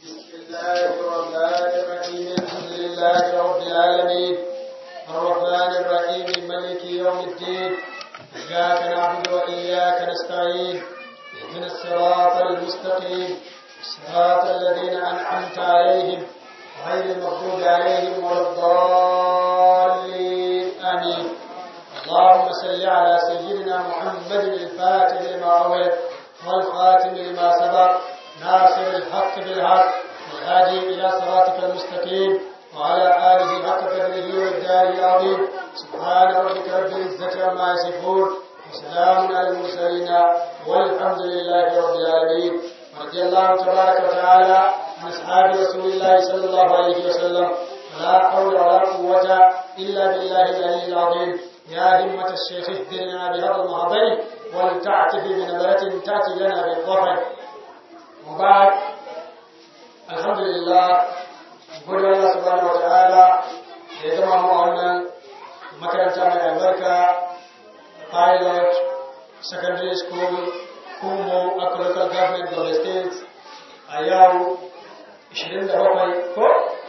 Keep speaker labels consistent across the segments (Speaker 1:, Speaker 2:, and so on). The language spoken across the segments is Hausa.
Speaker 1: بسم الله الرحمن الرحيم الحمد لله رب العالمين الرحمن الرحيم مالك يوم الدين إياك نعبد وإياك نستعين اهدنا الصراط المستقيم صراط الذين أنعمت عليهم غير المغضوب عليهم ولا الضالين آمين اللهم صل على سيدنا محمد الفاتح لما أغلق والخاتم لما سبق ناصر الحق بالحق والهادي إلى صراطك المستقيم وعلى آله حق قدره والدار العظيم سبحان ربك رب العزة عما يصفون وسلام على المرسلين والحمد لله رب العالمين رضي الله تبارك وتعالى عن أصحاب رسول الله صلى الله عليه وسلم ولا حول ولا قوة إلا بالله العلي العظيم يا همة الشيخ اهدنا بهذا المهضي ولتعتفي بنظرة تأتي لنا بالظفر وبعد الحمد لله gode Allah subhanahu wataala da ya gama mu wannan makaranta mai albarka pilot secondary school Kumo Akwa local government of the state a yau 27 ko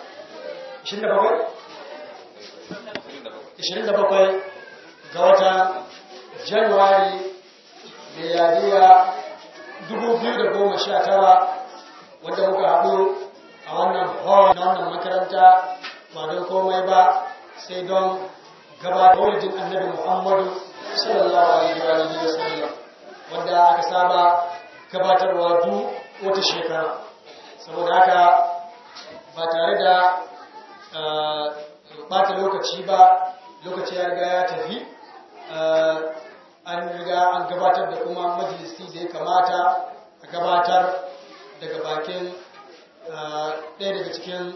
Speaker 1: 27 27 ga watan Januwari miliyariya 2019 wanda muka haɗu a wannan hall na wannan makaranta ba don komai ba sai don gabatar wajen annabi Muhammadu sallallahu alaihi wa sallam wanda aka saba gabatarwa duk wata shekara saboda haka ba tare da bata lokaci ba lokaci ya riga ya tafi an riga an gabatar da kuma majalisi da ya kamata a gabatar daga bakin ɗaya daga cikin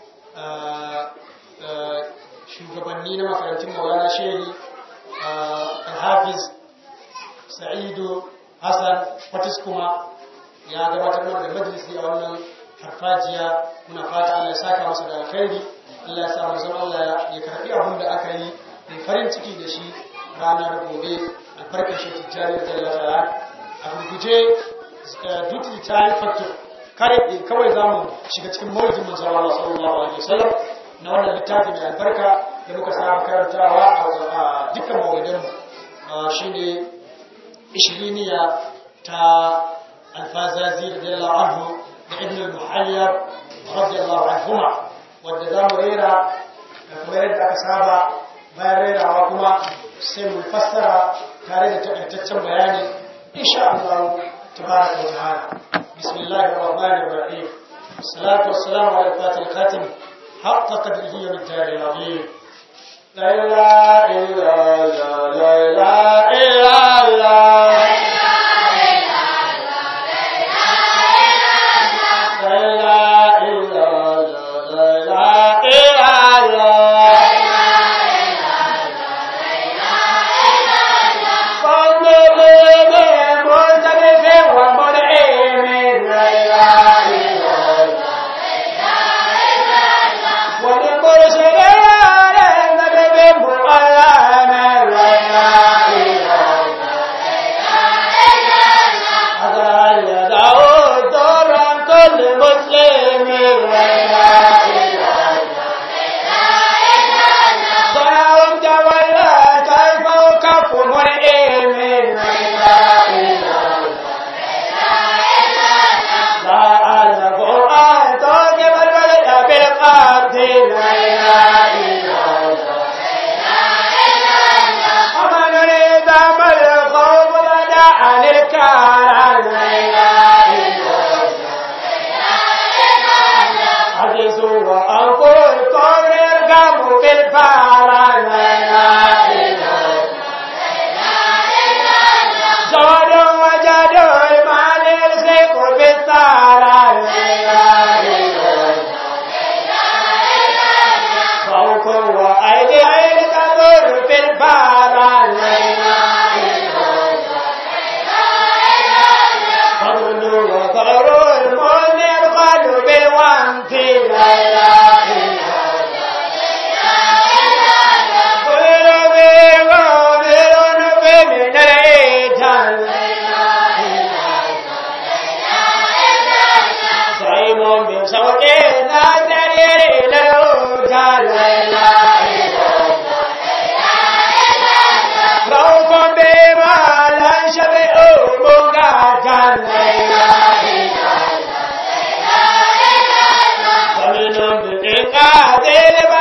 Speaker 1: shugabanni na makarantun maulana shehi hafiz sa'idu hassan fatis kuma ya gabatar mana da majalisi a wannan harfajiya muna fata allah ya saka masa da alkhairi allah ya sa manzon allah ya karbi abin da aka yi mai farin ciki da shi ranar gobe alfarkar shi tijjani da tallata a gurguje duty time factor kare kawai za mu shiga cikin mawujin manzon Allah sallallahu alaihi wasallam na wannan littafi mai albarka da muka saba karantawa a dukkan mawudan mu shine ishiriniya ta alfazazi radiyallahu anhu da ibn al-muhayyab radiyallahu anhuma wanda za mu rera kamar yadda aka saba bayan rerawa kuma sai mu fassara tare da takaitaccen bayani insha Allah tabaraka wa ta'ala بسم الله الرحمن الرحيم الصلاة والسلام على الفاتح الخاتم حق قدره والدار العظيم لا إله إلا الله لا إله إلا الله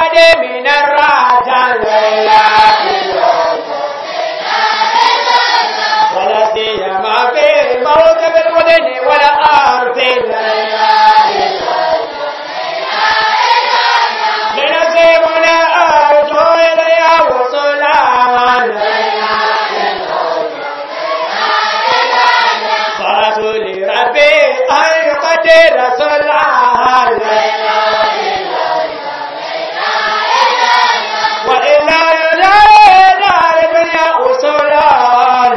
Speaker 2: الأبد من الرجل ولا سيما في الموت بالودن والأرض لنسيبنا أرجو إليها وصلان فرسول ربي أن يقدر صلاه وإلا يجعلنا لدنيا أصولان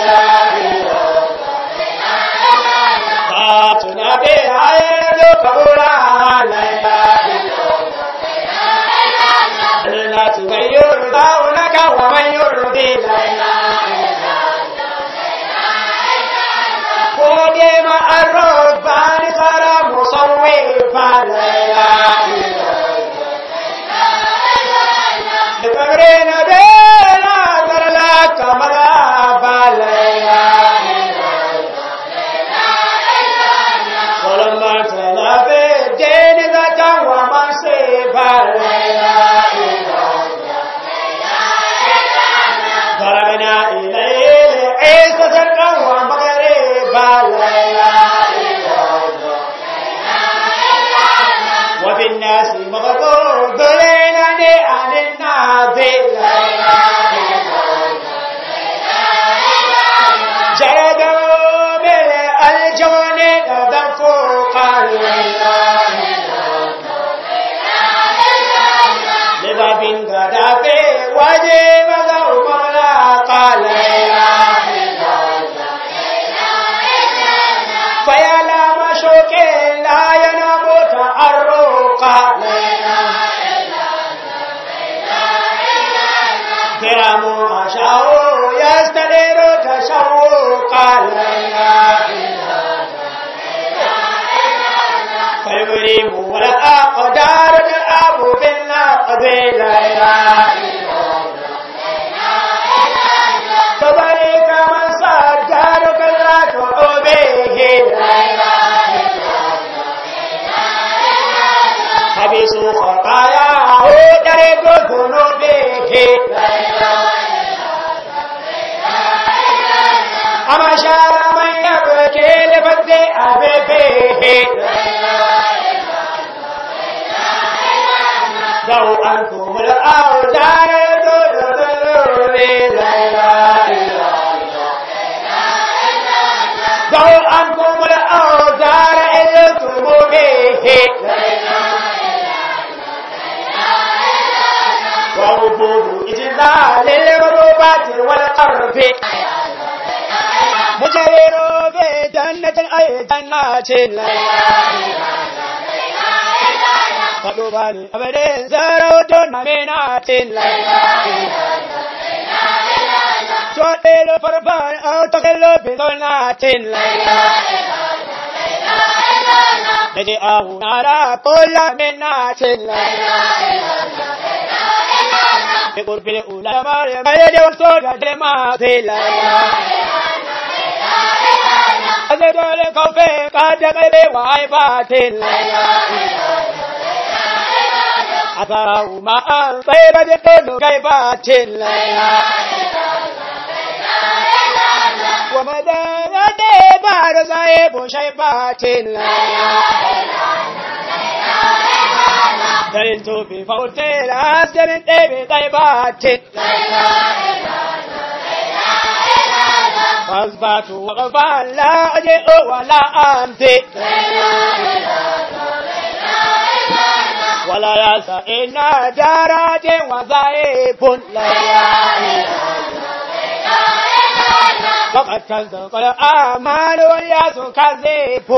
Speaker 2: فاتنا بها يدفعنا لا تغير دونك ومن يرضي قدم الربان صار مصوفا لتمرين بلا ترلاك مذابا ولما تلا في الدين ذاك ومصيبا ضربنا إليه عيسى سرقا ومغربا وفي الناس مغضوب ليلني عن الناظر جلدوا بالألجون دفوقا لباب قد في وجه مغوب لا قال فيا لا مشوك لا ينام تعرقا كرام أشعوا يستدير تشوقا فالبريم والأقدار الأب بالنقد لا فبريك من صدرك لا تعبيه حبيس خطاياه درك ذنوبه أما شار من يبكي لفد أبيه ذو أنكم الأوزار ذو أنكم الأوزار إلتم به ووجوب إجلال للغروبات والقرب مجرر بجنة أي جنات فلوبان أبدين زرود منات تودل فربان أو تقل بظنات نجي أهو نارا كل منات بقرب الأولى مريم يدي وصول جلمات أزدول كوفي قد قبي وعيبات أثره ما طيبة كل كيفات ومدى يدي بعد صاحب شيبات دللت في فوت الأسد من طيب طيبات فأصبحت وقفا لا أجئ ولا أمضي ولا يسى إن جارات وظائف فقد كذب الأعمال والياس كذب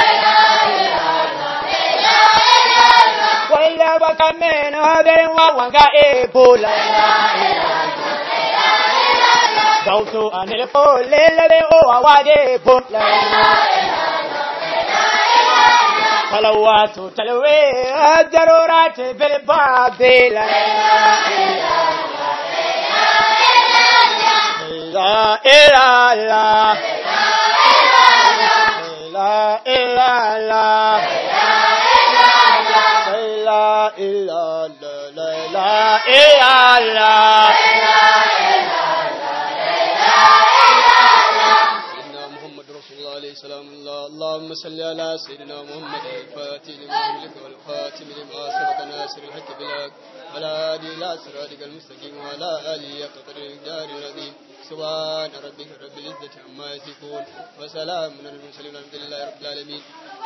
Speaker 2: وإلا بك من هذا وهو غائب صوت عن القول الذي هو واجب صلوات تلوي الضرورات في الباطل لا إله إلا لا إله إلا لا إله إلا إلا الله
Speaker 3: سيدنا محمد رسول الله عليه السلام الله اللهم صل على سيدنا محمد الفاتح لما أملك والخاتم لما سبق ناصر الحق بالحق وعلى آله إلى صراطك المستقيم وعلى آله قدر الدار العظيم سبحان ربك رب العزة عما يصفون وسلام على المرسلين والحمد لله رب العالمين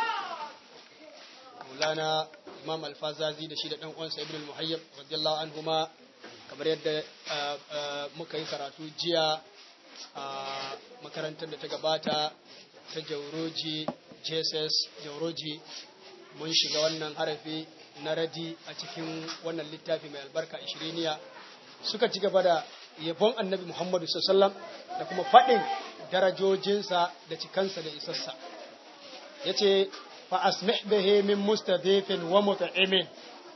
Speaker 3: مولانا imam alfazazi da shi da ɗan uwansa ibn al-muhayyab radiyallahu anhuma kamar yadda ah, ah, muka yi karatu jiya a makarantar da ta gabata ta jauroji jesus jauroji mun shiga wannan harafi na radi a cikin wannan littafi mai albarka ishiriniya suka ci gaba da yabon annabi muhammadu sallam da kuma faɗin darajojinsa da cikansa da isassa ya ce fa'asmih bihi min mustadifin wa mut'imin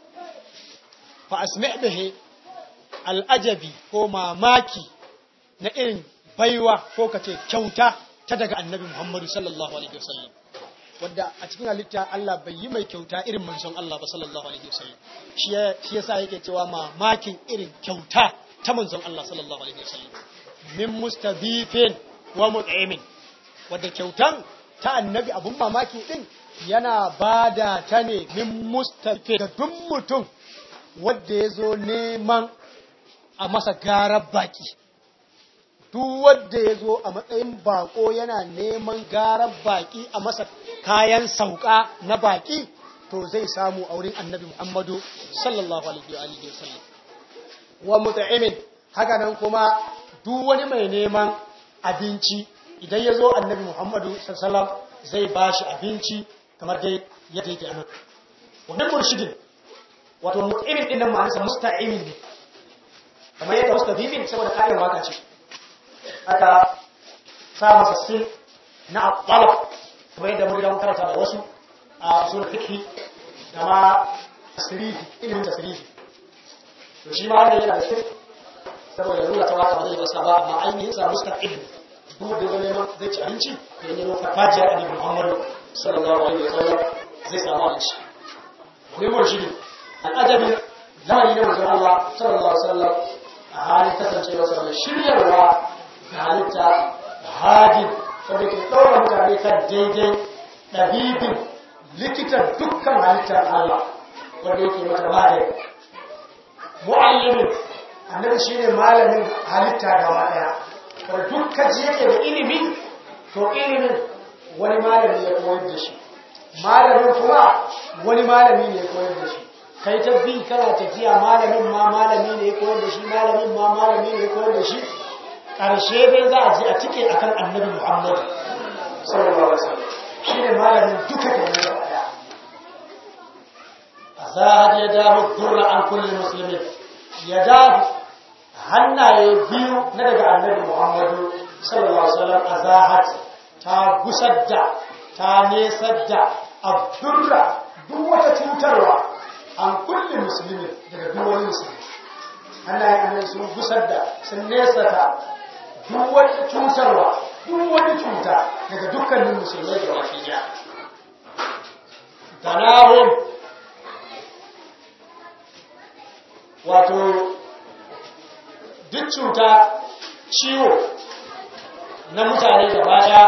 Speaker 3: fa'asmih bihi al'ajabi ko mamaki na irin baiwa ko ka ce kyauta ta daga annabi Muhammadu sallallahu alaihi wasallam wadda a cikin halitta Allah bai yi mai kyauta irin manzon Allah ba sallallahu alaihi wasallam shi ya- shi yasa yake cewa mamakin irin kyauta ta manzon Allah sallallahu alaihi wasallam min mustabifin wa mut'imin wadda kyautan ta annabi abun mamaki din yana bada ta ne min mustabifin da duk mutum wadda ya zo neman a masa garar baki duk wanda ya zo a matsayin bako yana neman garar baki a masa kayan sauka na baki to zai samu a wurin annabi Muhammadu sallallahu alaihi wa alihi wasallam wa mut'imin haka nan kuma duk wani mai neman abinci idan ya zo annabi Muhammadu sallallahu alaihi wasallam zai bashi abinci kamar dai yadda yake anan wannan murshidin wato mut'imin din nan ma'anarsa musta'imin ne kamar yadda mustafifin saboda kayan waka ce aka sa masa sin na talab kamar yadda mun mun karanta da wasu a usul fiqh da ma tasrifi ilimin tasrifi to shi ma wannan yana da sin saboda lura ta waka ba zai basa ba amma ainihin sa mustaqim duk da zai neman zai ci abinci da yin neman farfajiyar annabi Muhammadu sallallahu alaihi wasallam zai samu abinci ne murshidi al'ajabi lamari na manzon Allah sallallahu alaihi wasallam a halin kasancewa sa mai shiryarwa da halitta hadin wanda ke ɗaura mutane kan daidai ɗabibin likitan dukkan halittar Allah wanda yake mata magani mu'allimin annabi shine malamin halitta gaba ɗaya wanda dukkan ji yake da ilimi to ilimin wani malami ya koyar da shi malamin kuma wani malami ne ya koyar da shi kai ta bi kana tafiya malamin ma malami ne ya koyar da shi malamin ma malami ne ya koyar da shi ƙarshe dai za a ji a cike akan annabi Muhammad sallallahu alaihi wasallam shine malamin duka da ne gaba daya azahad ya dawo durra an kulli muslimin ya dawo hannaye biyu na daga annabi Muhammad sallallahu alaihi wasallam azahad ta gusar da ta nesar da abdurra duk wata cutarwa an kulli muslimin daga duk wani musulmi hannayen annabi sun gusar da sun nesa ta duk wani cutarwa duk wani cuta daga dukkanin musulmai da wasu ya ganahum wato duk cuta ciwo na mutane da baya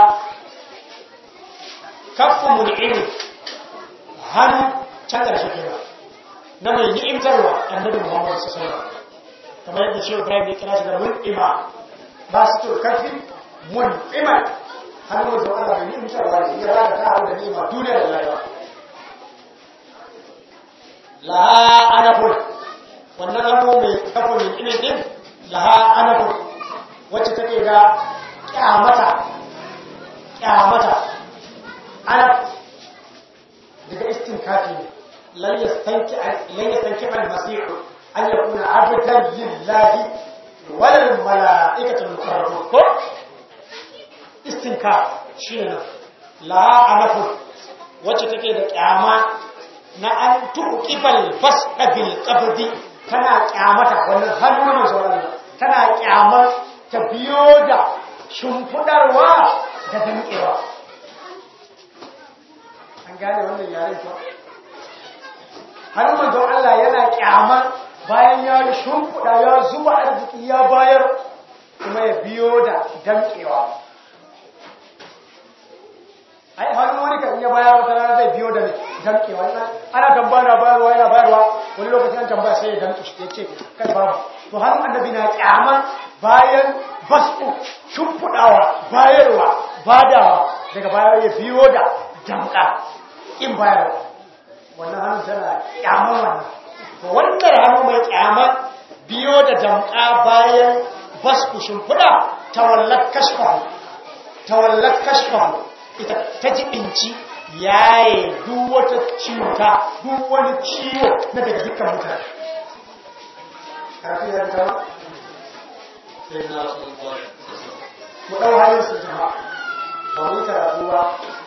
Speaker 3: kafin mul'ini hannu can ƙarshe kira na mai ni'imtarwa annabi muhammadu sallallahu alaihi wasallam kamar yadda shi Ibrahim ya kira shi da mul'ima ba su to karfi mul'ima har mu zo Allah ne mutar wa ne ya raka ta hawo da ni'ima duniya da lahira la anafur wannan hannu mai kafa min ilin din laha anafur wacce take da kyamata kyamata anaf daga istinkafi ne lan yastanki lan yastanki al-masih an yakuna abdan lillahi wal malaikatu muqarrabun ko istinka shine nan la anafu wacce take da kyama na an tuqibal fasda bil qabdi tana kyamata wannan hannun manzo Allah tana kyamar ta biyo da shimfudarwa da dankewa an gane wannan yaren ko hannun manzo Allah yana kyamar bayan ya shimfiɗa ya zuba arziki ya bayar kuma ya biyo da damƙewa ai hannu wani kan iya bayar wata rana zai biyo da damƙewa ana tambaya bayarwa yana bayarwa wani lokacin an tambaya sai ya damƙe shi ya ce kai babu to hannun annabi na kyaman bayan basu shimfiɗawa bayarwa badawa daga bayar ya biyo da damƙa in bayarwa wannan hannun tana kyaman wannan wannan hannu mai kyaman biyo da damƙa bayan basu shimfiɗa tawallar kashfahu tawallar kashfahu ita ta jibinci yaye duk wata cuta duk wani ciwo na daga dukkan mutane karfi da ta
Speaker 1: sai na su zuwa
Speaker 3: mu ɗau halin su jama ba mu yi karatu ba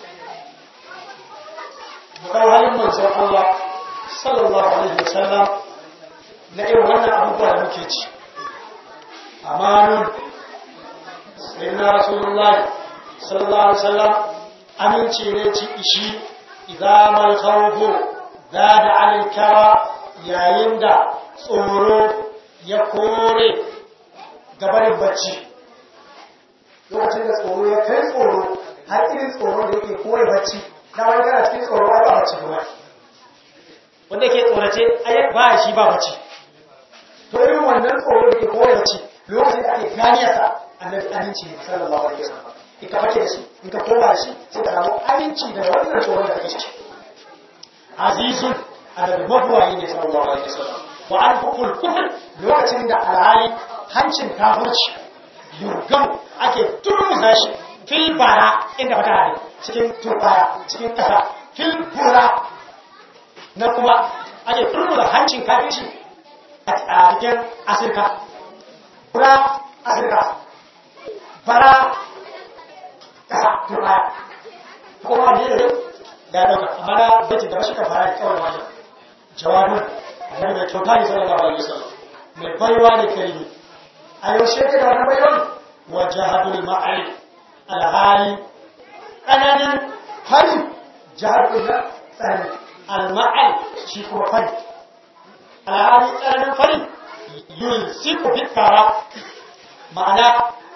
Speaker 3: mu ɗau halin manzon Allah sallallahu alaihi wasallam na irin wannan abubuwa da muke ci amanun sai na rasulullahi sallallahu alaihi wasallam aminci ne ci ishi idamal khawfu zada alal kara yayin da tsoro ya kore gabarin bacci lokacin da tsoro ya kai tsoro har irin tsoro da yake kore bacci na wani kana cikin tsoro ba bacci kuma wanda ke tsorace ai ba shi ba bacci to irin wannan tsoro da ke kore bacci lokacin da ake ganiyarsa annabi aminci ne sallallahu alaihi wasallam in ka bace shi in ka koma shi sai ka samu aminci da wannan tsoron da kake ciki azizun annabi mabuwayi ne sallallahu alaihi wasallam wa an hukul kufr lokacin da alhali hancin kafirci yurgam ake turmuza shi fil bara inda fata ne cikin turbaya cikin kasa fil bura na kuma ake turmuza hancin kafirci a cikin asirka bura asirka bara kasa turbaya kuma ne da ya dauka amma na bacin da bashi ka fara da kawai wajen jawabin annabi mai kyauta ne sallallahu alaihi wasallam mai baiwa ne karimi a yaushe ka da wani baiwan wajahadul ma'ali alhali tsananin fari jahadul na tsanani al-ma'al shi kuma fari alhali tsananin fari yulsiku fitara ma'ana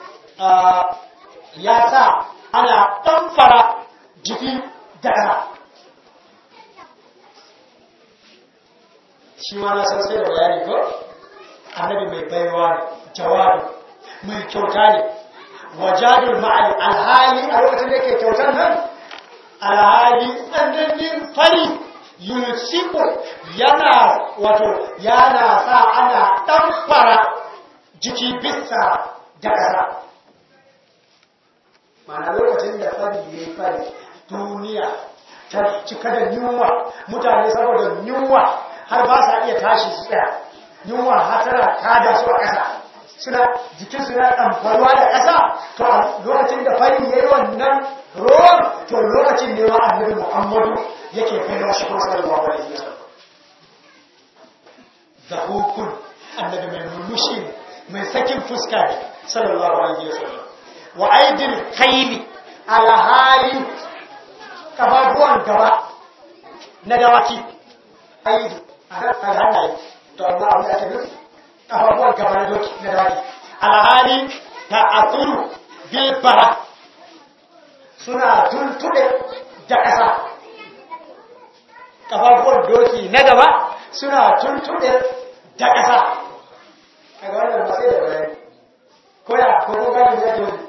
Speaker 3: ya sa ana ɗanfara jiki da ƙasa shi ma na san sai da bayani ko annabi mai baiwa ne jawabi mai kyauta ne wajadul ma'al alhali a lokacin da yake kyautar nan alhali tsananin fari yusiku yana wato yana sa ana ɗanfara jiki bisa da ƙasa ma'ana lokacin da fari ya yi fari duniya ta cika da yunwa mutane saboda yunwa har ba sa iya tashi su tsaya yunwa har tana kada su a ƙasa suna jikin su na ɗanfarwa da ƙasa to a lokacin da fari ya yi wannan ruwan to lokacin ne wa annabi muhammadu yake kai shi kuma sallallahu alaihi wasallam da hukun annabi mai murmushi ne mai sakin fuska ne sallallahu alaihi wasallam wa aidil kaili alhali kafafuwan gaba na dawaki aidu a hannaye to amma abin da ake nufi kafafuwan gaba na doki na dawaki alhali ta asuru bilbara suna tuntuɗe da ƙasa kafafuwan doki na gaba suna tuntuɗe da ƙasa a ga wannan masu da bayani koya ko kun gani ya ke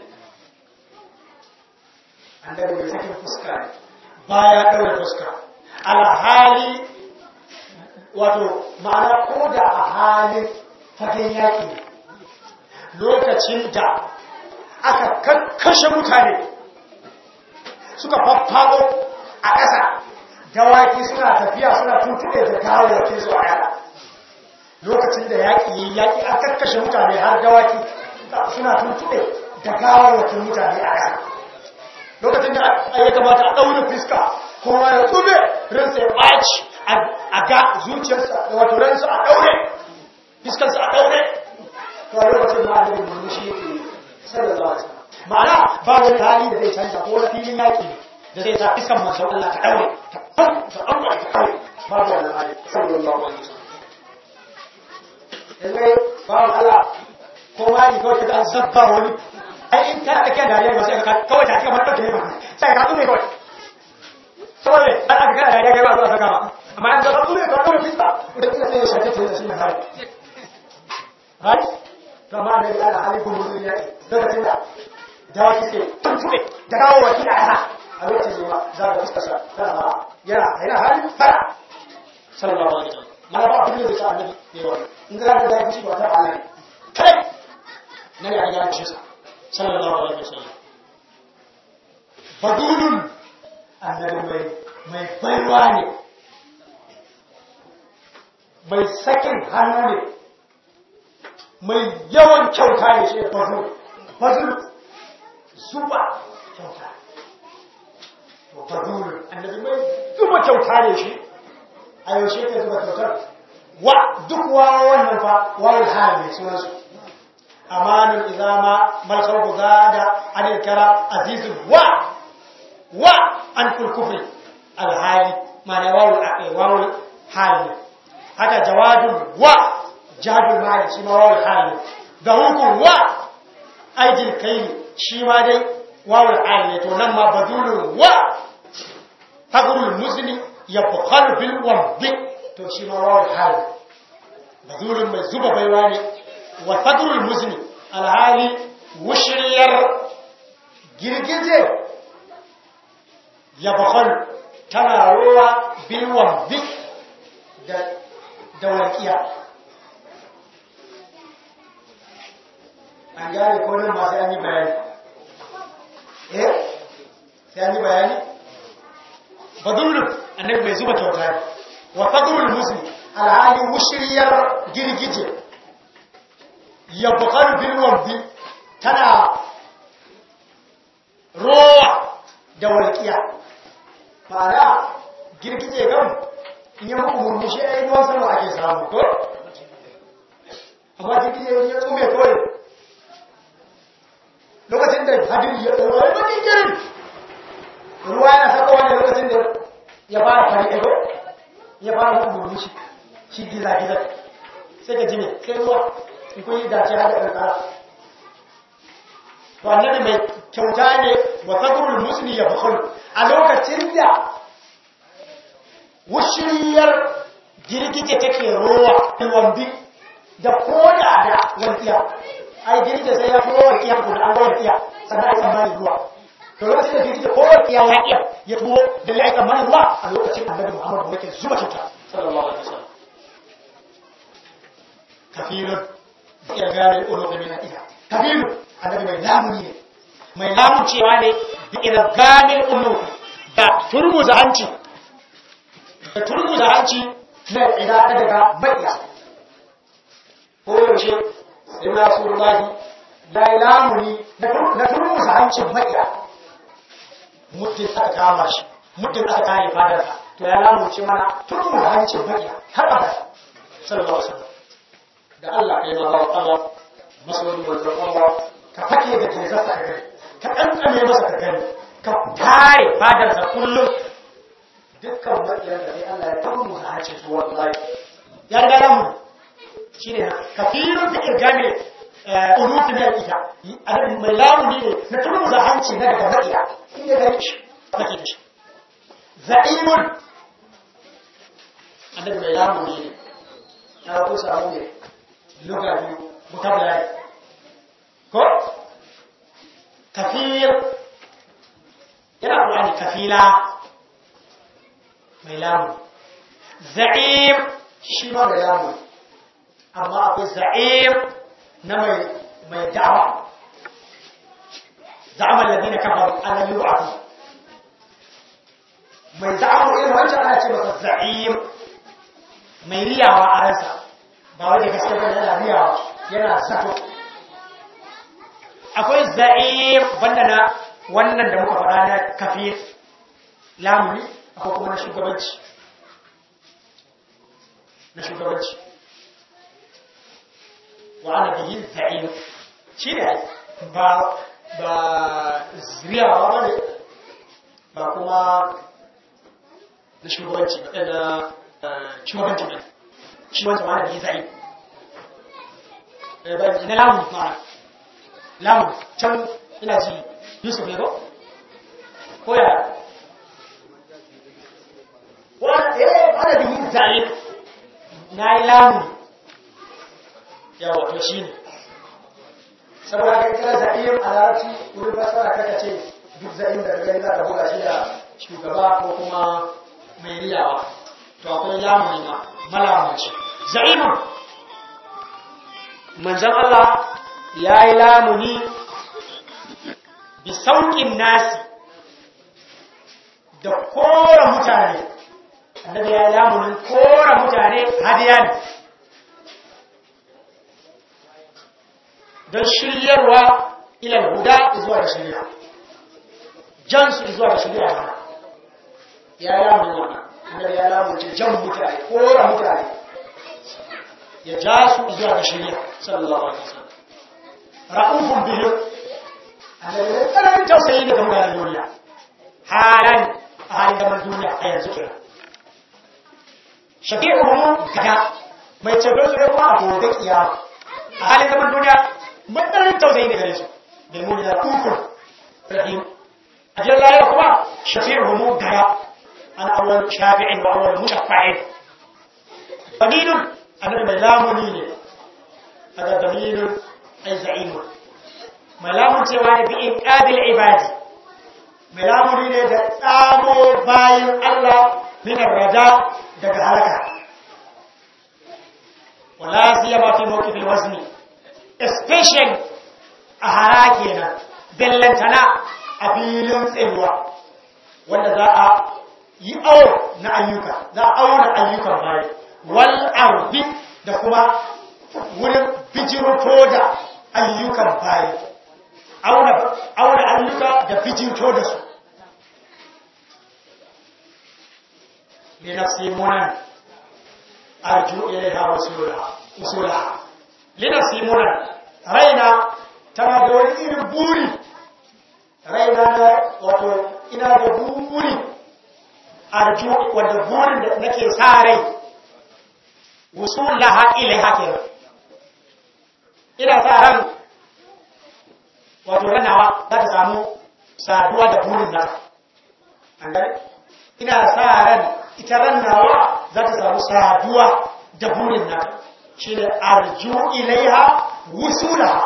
Speaker 3: annabi mai sakin fuska ne baya ɗaure fuska alhali wato ma'ana ko da a halin fagen yaƙi lokacin da aka kakkashe mutane suka faffaɗo a ƙasa dawaki suna tafiya suna tuntuɗe da kawayyaki su a ƙasa lokacin da yaƙi yi yaƙi a kakkashe mutane har dawaki suna tuntuɗe da kawayyaki mutane a ƙasa lokacin da ya kamata a ɗaure fiska kowa ya tsube ransa ya ɓaci a ga zuciyarsa da wato ransa a ɗaure fiskarsa a ɗaure to a lokacin da annabi murmushi yake sallallahu alaihi wasallam ma'ana ba wani hali da zai canza ko wani filin yaƙi da zai sa fiskan manzon Allah ta ɗaure ta ɗaure ta ɗaure ta ɗaure babu wannan hali sallallahu alaihi wasallam
Speaker 1: yanzu bawan Allah ko ma ni kawai ka zabba wani ai in kana da kyan dariya ba sai ka kawai ta kika mata ne ba sai ka tsume kawai saboda dan aka kana dariya kai ba zuwa saka ba amma an zaba tsume ka kawai fiska da kina sai ya shaka ce da shi na hari right kama da ya da halikun mutum ya lokacin da dawaki sai tuntube da kawo wakila a a lokacin ne ma za ka fuskasa tana ba yana yana hali fara sallallahu alaihi wasallam mana ba abin da sa annabi ne wannan in za ka da shi ba ta Allah ne kai nabi ya ga shi sallallahu alaihi wasallam fadulun annabi mai mai baiwa ne mai sakin hannu ne mai yawan kyauta ne shi fadul fadul zuba kyauta to fadul annabi mai zuba kyauta ne shi a yaushe ke zuba kyautar wa duk wawa wannan fa wawul hali ne sunansu amanun izama malkar guza da anil kara azizun wa wa an kulkufri alhali mana wawul wawul hali ne haka jawadun wa jadul mali shi ma wawul hali ne da hukun wa aijil kai shi ma dai wawul hali ne to nan ma badulun wa tagurul muslimi ya bukhar bil wabbi to shi ma wawul hali badulun mai zuba baiwa ne wa tagurul muslimi alhali wushiriyar girgije ya bukhar tana ruwa bil wabbi da da walƙiya an gane ko nan ma sai an yi bayani eh sai an yi bayani badulun annabi mai zuba kyauta ne wa fadlul muslim alhali wushiriyar girgije ya bukar bil wabbi tana rowa da walƙiya ma'ana girgije kan in yi muku murmushi a yi ruwan sama ake samu ko amma girgije ya tsume kawai lokacin da hadiri ya tsoro ya bakin girin ruwa yana saka wani lokacin da ya fara fari ego ya fara muku murmushi shi giza-giza sai ka jime sai ruwa in kun yi dace haka ƙarƙara to annabi mai kyauta ne wa fadrul musli ya bukhul a lokacin da wushiriyar girgije take rowa wambi da koda da wankiya ai girgije sai ya fi rowa kiya ko da an rowa kiya sannan ai tsammanin ruwa to lokacin da girgije ko kiya ya kiya ya tuwo da ya tsammanin ruwa a lokacin annabi Muhammad yake zuba kyauta sallallahu alaihi wasallam kafirun ya gane ulo da mina iya kafirun annabi mai lamuni ne mai lamun cewa ne da ina gamin ulo da turmuza hanci da turmuza hanci na ida daga bakiya ko yaushe sai na su rumahi ya yi lamuni na turmuza hancin bakiya muddin aka kama shi muddin aka kare fadarsa to ya lamunce mana turmuza hancin bakiya har abada sallallahu alaihi wasallam da Allah kai ma ba Allah masoyin manzon Allah ka fake da ke zasa ka gani ka kankame masa ka gani ka tare fadarsa kullum dukkan maƙiyar da sai Allah ya tabu mu hace su wallahi ya riga ya mu shine kafirun da irgami urutu da ita adadin mai lamuni ne na turu da hanci na daga maƙiya in ya gani shi kake da shi za'imun annabi mai lamuni ne ya ku samu ne luga biyu vocabulary ko kafir yana ƙulani kafila mai lamu za'im shi ma mai lamu amma akwai za'im na mai da'awa za'amar ladina kafar ala yu'afu mai za'amu irin wancan ana ce masa za'im mai riyawa a ransa ba wadda gaske ba yana riyawa yana sato akwai za'im banda na wannan da muka faɗa na kafir lamuni akwai kuma na shugabanci na shugabanci wa ana bihi za'im shi ne ba ba zuriyawa ba ne ba kuma na shugabanci ba na shugabanci ba shi wancan wa ana bihi za'im ina lamun ma'ana lamun can ina ji yusuf ne ko ko ya wani eh ana bihin za'in na yi lamun yawa to shi ne saboda kai kira za'in a larabci wurin fasara kaka ce duk za'in da gani za ka buga shi da shugaba ko kuma mai riyawa to akwai lamuni ma malamunci za'imun manzan Allah ya yi lamuni bi sauƙin nasi da kora mutane annabi ya yi lamunin kora mutane hadiya ne don shiryarwa ilal huda zuwa da shirya jansu zuwa da shirya hana ya yi lamunin wannan annabi ya lamunce jan mutane kora mutane ya ja su zuwa da shirya sallallahu alaihi wasallam ra'ufun bihim annabi ya tsananin tausayi daga mutanen duniya halan a halin zaman duniya a yanzu kira shafi'uhum gada mai ceto su ne kuma a gobe kiyama a halin zaman duniya matsayin tausayi daga su bil muni da ukun rahim a jiran lahira kuma shafi'uhum gada an awwal shafi'in wa awwal mushaffa'in dalilun annabi mai lamuni ne daga dalilun ay za'imun mai lamun cewa ne bi inqadil ibadi mai lamuni ne da tsamo bayan Allah min rada daga halaka wala siyama fi mawqifil wazni especially a harake na bellantana a filin tsayuwa wanda za a yi awo na ayyuka za a auna ayyukan bayan wal arbi da kuma wurin bijirto da ayyukan bayan auna ayyuka da bijirto da su لنفسي منى أرجو إليها وصولها وصولها لنفسي منى رينا تنا دون إن بوري رينا wato ina da buri arju wanda burin da nake sa rai wusulaha ilaiha kenan ina sa ran wato ranawa za ta samu saduwa da burin nata an gane ina sa ran ita rannawa za ta samu saduwa da burin nata shi ne arju ilaiha wusulaha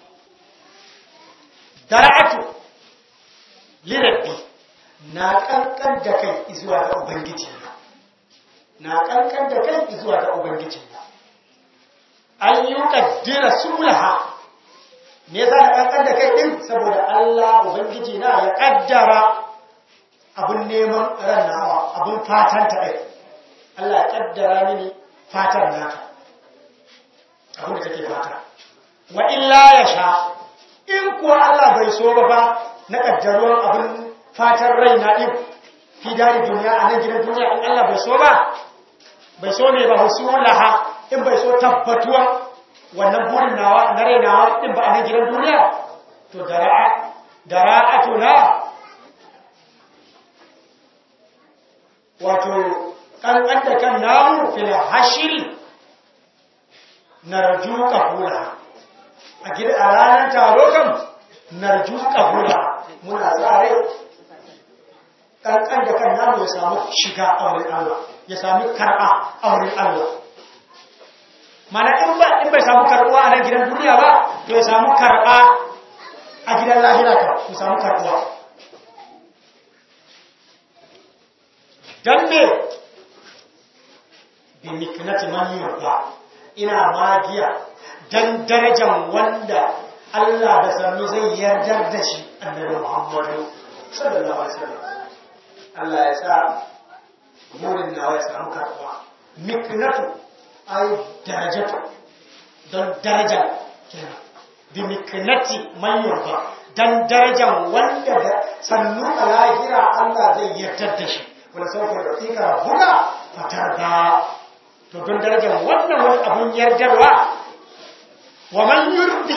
Speaker 1: dara'atu lirabbi na kankan da kai zuwa ga ubangiji na kankan da kai zuwa ga ubangiji an yi kaddira sulaha me yasa na kankan da kai din saboda Allah ubangiji na ya kaddara abun neman rannawa abun fatan ta ɗai Allah ya ƙaddara mini fatan nata abin da take fata wa illa ya sha in kuwa Allah bai so ba ba na ƙaddaruwar abin fatan rai na ɗin fi dari duniya a nan gidan duniya in Allah bai so ba bai so ne ba wasu laha in bai so tabbatuwa wannan burin nawa na rai nawa ɗin ba a nan gidan duniya to dara'atuna wato ƙanƙan da kan namu fil hashiri narju ƙahula a gida a ranar taro kan narju ƙahula muna tsare ƙanƙan da kan namu ya samu shiga auren Allah ya sami karɓa auren Allah mana in ba in bai samu karɓuwa a nan gidan duniya ba to ya samu karɓa a gidan lahira ka ya samu karɓuwa don me bi miknati man yurda ina magiya dan darajan wanda Allah da sannu zai yardar da shi annabi Muhammadu sallallahu alaihi wasallam Allah ya sa burin nawa ya samu karɓuwa miknatu ay darajatu don darajan kenan bi miknati man yurda dan darajan wanda da sannu a lahira Allah zai yardar da shi wanda sauke da tsika huda fatar da to don darajar wannan wani abun yardarwa wa man yurdi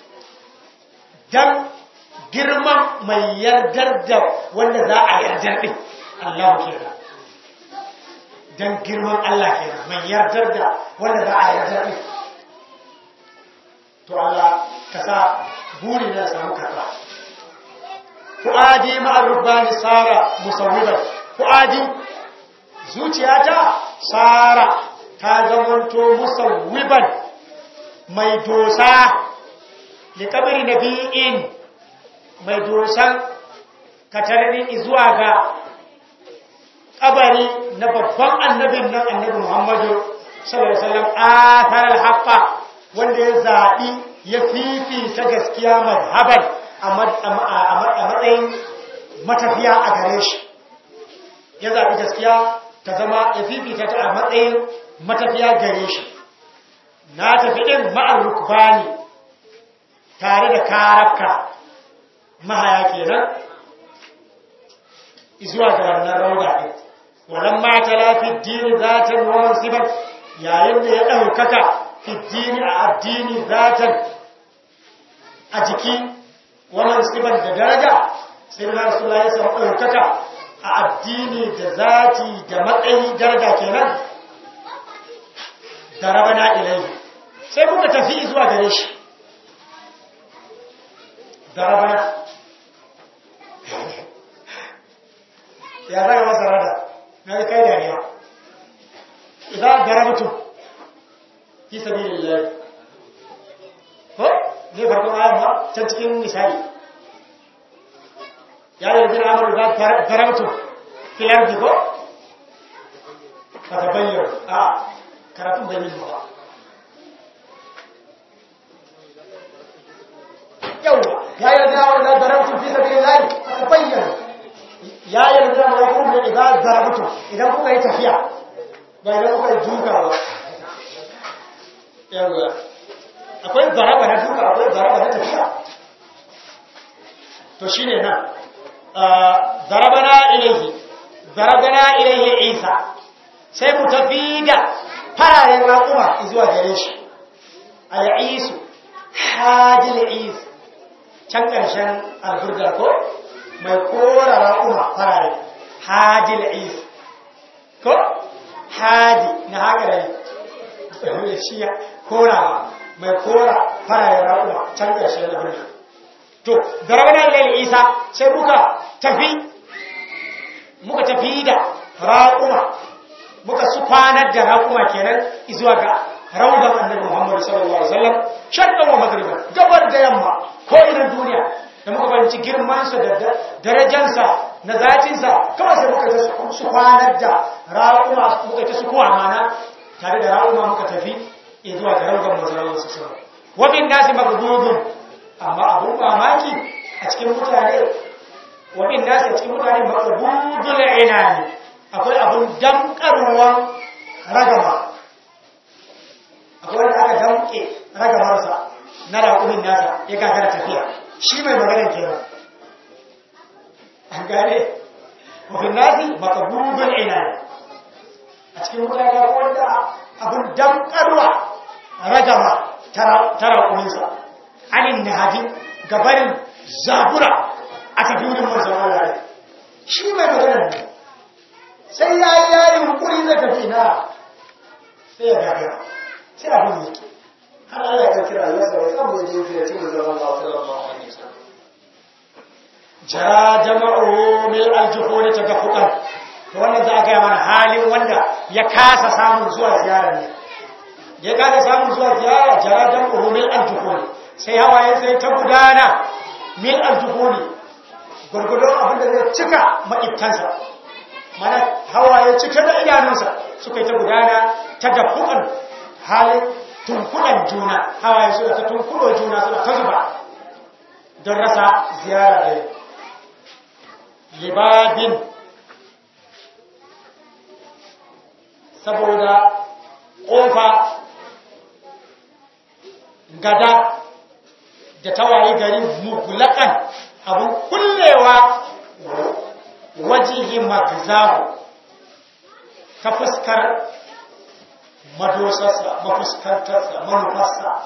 Speaker 1: dan girman mai yardar da wanda za a yardar din Allah kenan dan girman Allah kenan mai yardar da wanda za a yardar din to Allah ka sa buri na samu karba fu'adi ma'ar rubani sara musawwidan fu'adi zuciyata sara ta zamanto musawwiban mai dosa li kabri nabi'in mai dosan katarni zuwa ga kabari na babban annabin nan annabi Muhammadu sallallahu alaihi wasallam athar al-haqqa wanda ya zabi ya fifita gaskiya mazhaban a matsayin matafiya a gare shi ya zabi gaskiya ta zama ya fifita ta a matsayin matafiya gare shi na tafi din ma'ar rukbani tare da karaka mahaya kenan zuwa ga wannan rauda din wannan mata lafi dini zatan wa mansiban yayin da ya ɗaukaka fi dini a addini zatan a jiki wa mansiban da daraja sai na rasulullah ya samu ɗaukaka a addini da zati da matsayi daraja kenan da rabana ilai sai muka tafi zuwa gare shi da rabana ya zaga masa rada na kai dariya idan darabtu fi sabilillah ko ne farkon ayar ma can cikin misali ya da bin amru da darabtu fil ardi ko ka bayyana a karatun bai yi ba yawa ya yi da amru da darabtu fi sabilillah ka bayyana ya yarda da kun da idan zarabtu idan kuka yi tafiya ba idan kuka yi duka ba yawa akwai zaraba na duka akwai zaraba na tafiya to shine nan zarabana ilaihi zarabana ilaihi isa sai mu tafi da fararen raƙuma zuwa gare shi al'isu hadil is can ƙarshen alburga ko mai kora raƙuma farare hadil is ko hadi na haka da shi korawa mai kora farare raƙuma can ƙarshen alburga to darabana ilal isa sai muka tafi muka tafi da raƙuma muka su kwanar da raƙuma kenan zuwa ga raudan annabi Muhammad sallallahu alaihi wasallam shaddan wa magriba gabar da yamma ko idan duniya da muka bayanci girman sa da darajarsa na zatin sa kawai sai muka ta su kwanar da raƙuma muka ta su kuwa mana tare da raƙuma muka tafi zuwa ga raudan manzon sallallahu alaihi wasallam wa bin nasi magdudun amma abun mamaki a cikin mutane wa bin nasi a cikin mutane magdudul inani akwai abun damkarwan ragama akwai wanda aka damke ragamarsa na raƙumin nasa ya gagara tafiya shi mai maganar kenan an gane wafin nasi makabubin ina a cikin mutane akwai wanda abun damkarwa ragama ta raƙuminsa anin nahadi gabarin zabura a tafi wurin manzannin rai shi mai maganar ne sai ya yi yayin hukuri zai tafi na sai ya gagara sai abin yake har Allah ya kira ya sai samu ya je fiye cikin zaman Allah sallallahu alaihi wasallam jara jama'u mil aljuhur tagaffuqan to wannan za a ga mana halin wanda ya kasa samun zuwa ziyara ne ya kasa samun zuwa ziyara jara jama'u mil aljuhur sai hawaye sai ta gudana mil aljuhur gurgudun abin da zai cika maƙibtansa mana hawaye cike da idanunsa suka yi ta gudana ta gafukan halin tunkunan juna hawaye suna ta tunkudo juna suna ta zuba don rasa ziyara ɗaya libabin saboda ƙofa gada da tawaye gari mugulakan abin kullewa wajihi magzahu ta fuskar madosarsa mafuskantarsa manufarsa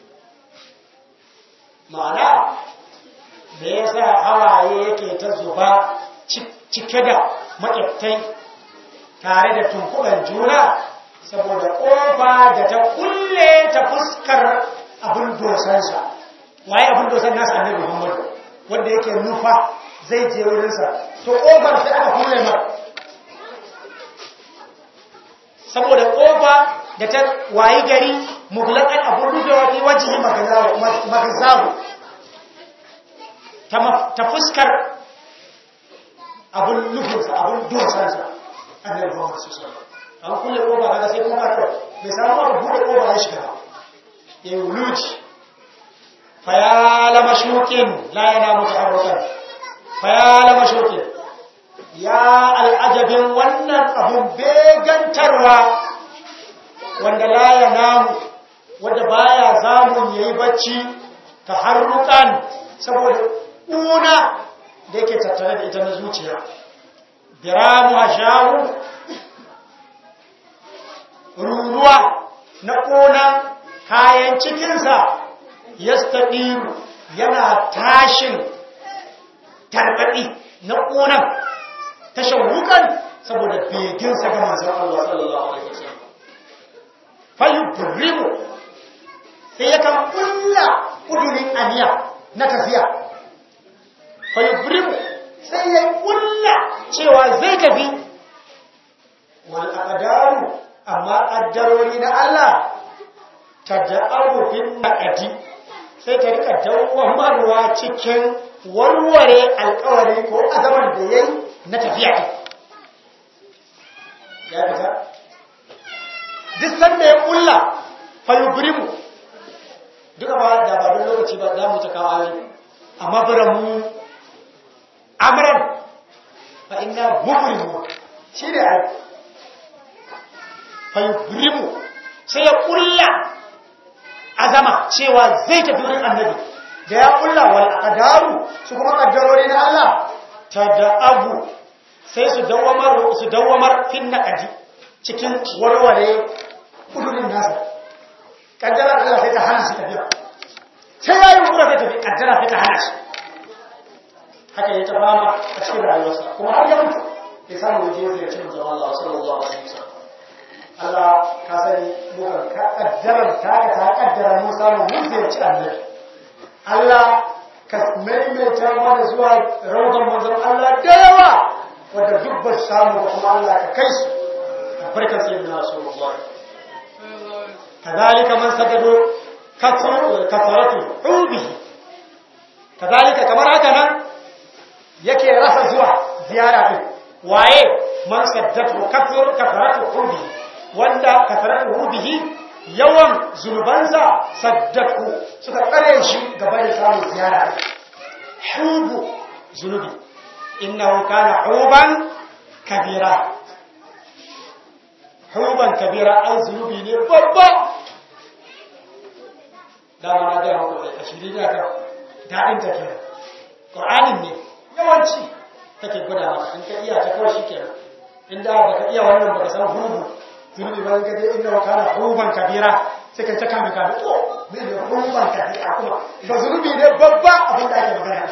Speaker 1: ma'ana da ya sa hawaye yake ta zuba cike da maƙyabtai tare da tunkuɗan juna saboda ƙofa da ta kulle ta fuskar abin dosansa waye abin dosan nasa annabi Muhammad wanda yake nufa zai je wurinsa to ƙofar sai aka kulle mar saboda ƙofa da ta wayi gari muglaƙan abin rufewa fi wajihi magazaru ta fuskar abin nufinsa abin dosansa annabi Muhammad sallallahu alaihi an kulle ƙofa kaga sai kuma kawai bai samu aka buɗe ƙofa ya shiga ba ya yi wuluci fayala mashukin la yana mutaharrukan fayala mashukin ya al'ajabin wannan abun begantarwa wanda la ya namu wanda baya zamun yayi bacci taharrukan saboda una da yake tattare da ita na zuciya biramu hashahu ruruwa na ƙona kayan cikinsa yastaɗiru yana tashin tarbaɗi na ƙonan tashin wukan saboda beginsa ga manzan Allah sallallahu Alaihi wasallam fayyuburimu sai ya kan ƙulla ƙudurin aniya na tafiya fayyuburimu sai ya ƙulla cewa zai tafi wal aqdaru amma ƙaddarori na Allah ta da'aru fin naqadi sai ta rika dawwamarwa cikin warware alkawari ko azaman da yayi na tafiya ta ya fita duk sanda ya kulla fayubrimu duka ba da ba don lokaci ba za mu ta kawo ayoyi amma bara mu amran fa inna mubrimu shi ne ai fayubrimu sai ya kulla azama cewa zai tafi wurin annabi da ya kulla wal aqdaru su kuma kaddarori na Allah ta da abu sai su dawamar su dawamar fin naqadi cikin warware kudurin nasa kaddara Allah sai ta hana shi tafiya sai yayi kura sai tafi kaddara sai ta hana shi haka ya ta fama a cikin rayuwarsa kuma har ya mutu ya samu waje zai ci manzon Allah sallallahu alaihi wasallam Allah ka sani muka kaddarar ta ka ta kaddara mu samu mun ziyarci annabi Allah ka maimaita mana zuwa rawdan manzon Allah da yawa wanda duk ba samu ba kuma Allah ka kai su barkan sayyidina Rasulullah kadhalika man sadadu kafaratu ubihi kadhalika kamar haka nan yake rasa zuwa ziyara din waye man saddatu kafaratu ubihi wanda kafaratu bihi yawan zunubansa saddaku suka tsare shi gaba da samun ziyara hubu zunubi innahu kana huban kabira huban kabira an zunubi ne babba dama na gaya muku a shirin ya kan daɗin ta kenan ƙur'anin ne yawanci take gwada maka in ka iya ta kawai shi kenan inda baka iya wannan baka san hubu zunubi ba ga dai inda wakana huban kabira sai kai ta kame kame to me ne huban kabira kuma ba zunubi ne babba abin da ake magana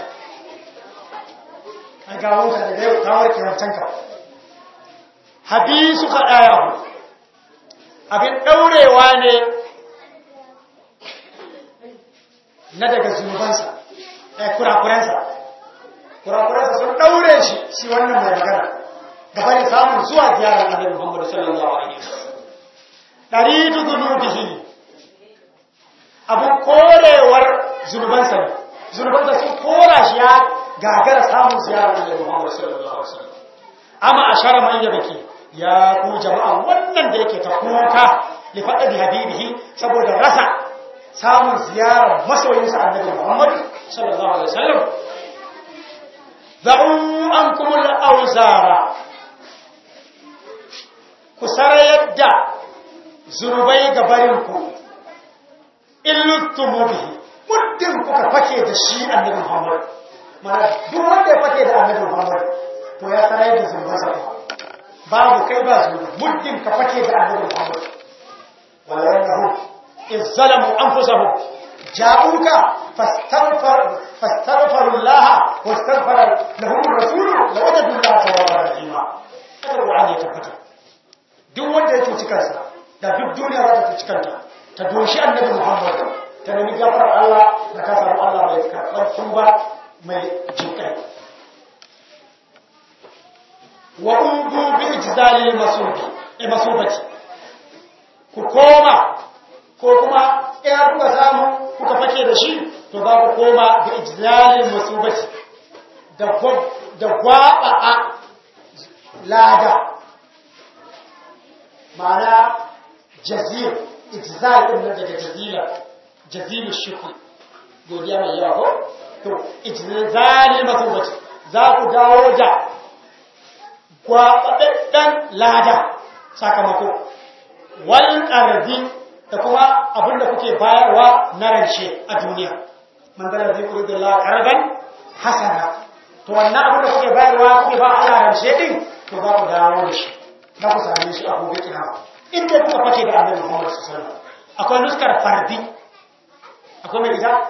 Speaker 1: an gawo ka daga yau ta warke wancan ka habisu ka daya abin daurewa ne na daga zunubansa eh kurakuransa kurakuransa sun daure shi shi wannan mai magana gaba da samun zuwa ziyarar annabi Muhammad sallallahu alaihi wasallam daridu dhunubihi abu korewar zunubansa ne zunubansa sun kora shi ya gagara samun ziyarar annabi Muhammad sallallahu alaihi wasallam amma ashara man yabki ya ku jama'a wannan da yake ta kuka li faqadi habibihi saboda rasa samun ziyarar masoyinsa annabi Muhammad sallallahu alaihi wasallam da'u ankum al-awzara ku sarayar da zunubai ga barinku illuttumu bihi muddin kuka fake da shi annabi Muhammad mana duk wanda ya fake da annabi Muhammad to ya sarayar da zunubansa babu kai ba zunubi muddin ka fake da annabi Muhammad wala yannahu iz zalamu anfusahum ja'uka fastaghfar fastaghfiru Allah wastaghfara lahum ar-rasul lawajadu Allah tawwaban rahima kada Qur'ani ya tabbata duk wanda ya cuci kansa da duk duniya za ta cuci kanta ta doshi annabi Muhammad ta nemi gafar Allah da ka samu Allah mai karɓar tuba mai jinkai wa udu bi ijzalil masubi e masubati ku koma ko kuma in kuka samu kuka fake da shi to za ku koma bi ijzalil masubati da da gwaba a lada ma'ana jazir ijzal din nan daga jazila jazilu shukr godiya mai yawa ko to ijzalil masubati za ku dawo da gwaɓaɓɓen lada sakamako wal ƙarfi da kuma abin da kuke bayarwa na ranshe a duniya man zara zai kuri da laƙarban hasana to wannan abin da kuke bayarwa kuke ba a ranshe ɗin to za ku dawo da shi za ku same shi a gobe kiyama inda kuka fake da annabi Muhammad sallallahu alaihi akwai nuskar fardi akwai mai ita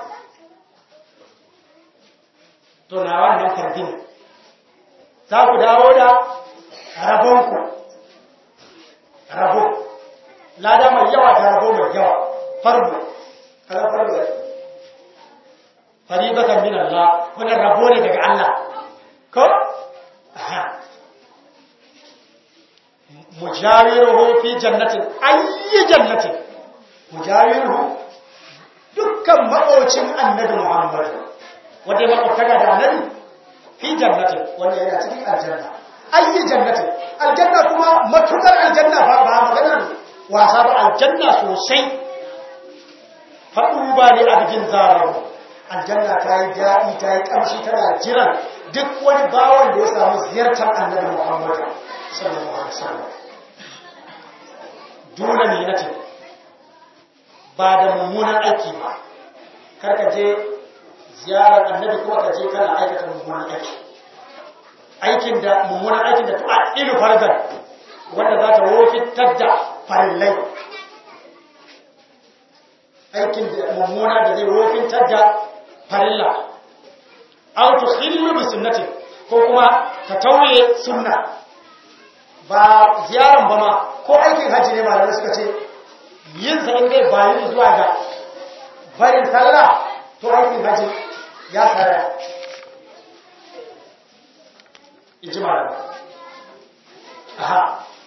Speaker 1: to na wannan fardi ne za ku dawo da rabonku rabo lada mai yawa da rabo mai yawa farbu kaza farbu da faribatan min Allah wannan rabo ne daga Allah ko aha mujawiruhu fi jannatin ayyi jannatin mujawiruhu dukkan maƙocin annabi Muhammad wanda ya maƙwabtaka da annabi fi jannatin wanda yana cikin aljanna ayyi jannatin aljanna kuma matukar aljanna ba ba maganar wasa ba aljanna sosai faɗu ba ne a bikin zararu aljanna ta yi daɗi ta yi ƙamshi tana jiran duk wani bawan da ya samu ziyartar annabi muhammad sallallahu alaihi wasallam dole ne na ba da mummunan aiki ba kar ka je ziyarar annabi kuma ka je kana aikata mummunan aiki aikin da mummunan aikin da tu'a ilu fargar wanda za ta wofitar da farillai aikin da mummuna da zai wofintar da farilla au tukhillu bi sunnati ko kuma ta tauye sunna ba ziyaran ba ma ko aikin haji ne malamai suka ce yin sa in dai bayu zuwa ga barin sallah to aikin haji ya saraya ijma'a aha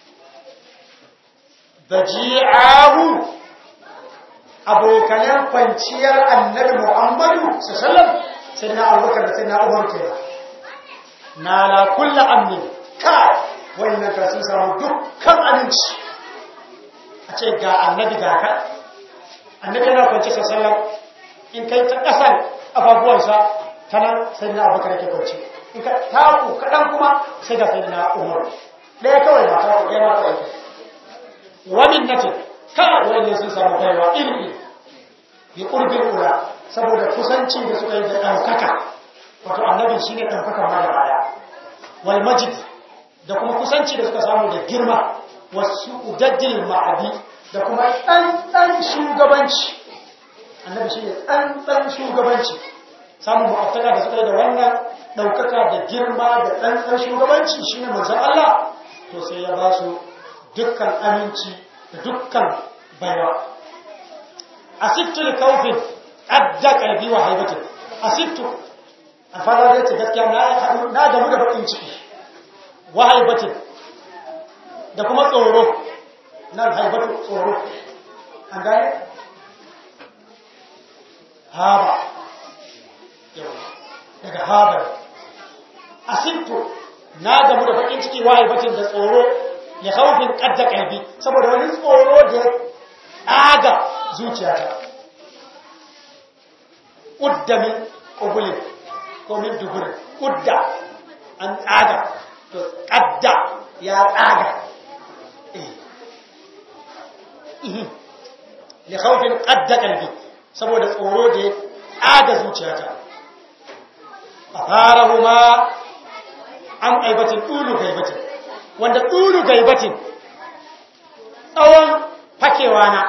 Speaker 1: daji'ahu abokanan kwanciyar annabi muhammadu sallallahu sai na abubakar da sai na umar ke na la kulla amin ka wannan ka sun samu dukkan aminci a ce ga annabi ga ka annabi yana kwanci sallallahu in kai ta ƙasar ababuwansa ta nan sai na abubakar ke kwanci in ka taku kaɗan kuma sai ga sai na umar ɗaya kawai ba taku ɗaya ma kawai wani nace kawai wani sun samu baiwa iri bi ƙurbin ula saboda kusanci da suka yi da ɗaukaka wato annabin shi ne ɗaukaka ma da baya wal majid da kuma kusanci da suka samu da girma wasu udaddil ma'adi da kuma ɗanɗan shugabanci annabi shi ne ɗanɗan shugabanci samun ma'aftaka da suka yi da wannan ɗaukaka da girma da ɗanɗan shugabanci shi ne manzan Allah to sai ya ba su dukkan aminci da dukkan baiwa asittu li kaufin adda kalbi wa haibatin asittu a fara da gaskiya na na gamu da bakin ciki wa haibatin da kuma tsoro nan haibatu tsoro an gane haba daga haba asittu na gamu da bakin ciki wa haibatin da tsoro ya haufin kadda kalbi saboda wani tsoro da ya aga zuciyata udda min qubulin ko min duburin udda an tsaga to kadda ya tsaga eh li khawfin qadda qalbi saboda tsoro da ya tsaga zuciyata atharahuma an aibatin tulu gaibatin wanda tulu gaibatin tsawon fakewa na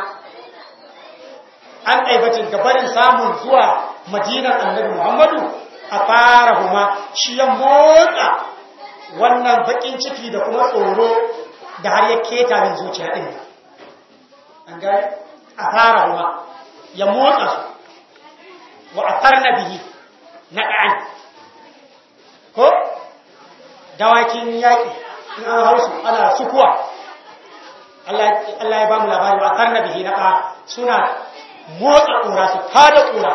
Speaker 1: an aibatin gabarin samun zuwa madinar annabi muhammadu a fara huma shi ya motsa wannan bakin ciki da kuma tsoro da har ya keta min zuciya ɗin an gani a fara huma ya motsa su wa atarna bihi naqan ko dawakin yaƙi in an hausu ana sukuwa Allah ya ba mu labari wa atarna bihi naqa suna motsa ƙura su tada ƙura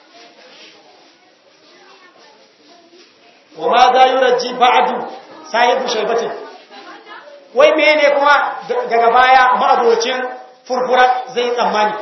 Speaker 1: wa ma za yurji ba'du sahibu shaybatin wai mene kuma daga baya ma'abocin furfura zai tsammani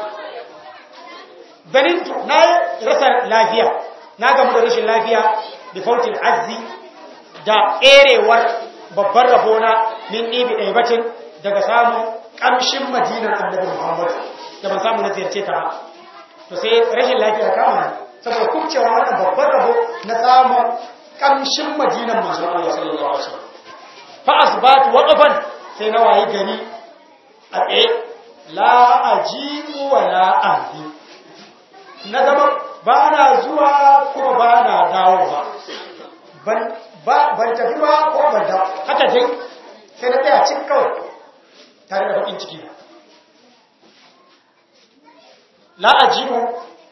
Speaker 1: ganin na rasa lafiya na gamu da rashin lafiya da fautin azzi da ƙerewar babban rabona min ɗibi ɗaibatin daga samun ƙamshin madinar annabi muhammadu da ban samu na ziyarce ta ba to sai rashin lafiya kama saboda kubcewa wannan babban rabo na samun ƙamshin madinar manzon Allah sallallahu alaihi wasallam fa asbatu waqafan sai na wayi gari a tsaye la ajibu wa la ahdi na zama ba na zuwa kuma ba na dawo ba ban tafi ba ko ban dawo haka dai sai na tsaya cin kawai tare da bakin ciki la ajibu